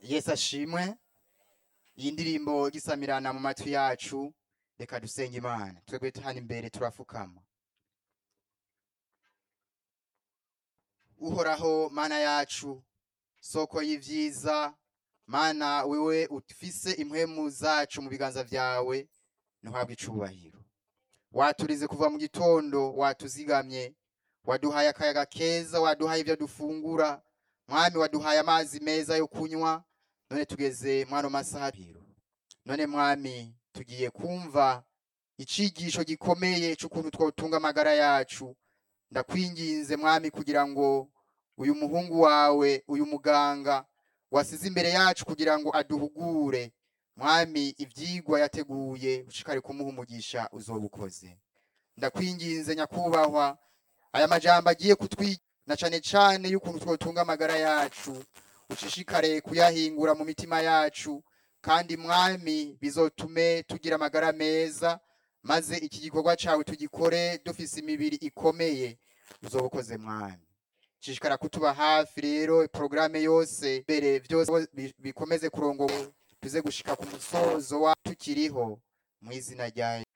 yesu ashimwe iyi ndirimbo gisamirana mu matwi yacu reka dusenge imana twebwe hano imbere turafukama uhoraho mana yacu soko y'ivyiza mana wewe ufise impwemu zacu mu biganza vyawe ntuhabwe icubahiro waturize kuva mu gitondo watuzigamye waduhaye akayaga keza waduhaye ivyo dufungura mwami waduhaye amazi meza yo kunywa none tugeze mwano masaha biro none mwami tugiye kumva icigisho gikomeye c'ukuntu twotunga amagara yacu ndakwinginze mwami kugira ngo uyu muhungu wawe uyu muganga wasize imbere yacu kugira ngo aduhugure mwami ivyigwa yateguye ushikare kumuha umugisha uzoba ukoze ndakwinginze nyakubahwa aya majambo agiye kutwi na cane cane y'ukuntu twotunga amagara yacu ushishikare kuyahingura mu mitima yacu kandi mwami bizotume tugira amagara meza maze iki gikorwa cawe tugikore dufise imibiri ikomeye uzoba ukoze mwami shishikara kutuba hafi rero porogaramu yose mbere vyose bi- bikomeze kurongo tuze gushika ku musozo wa tukiriho mu izina rya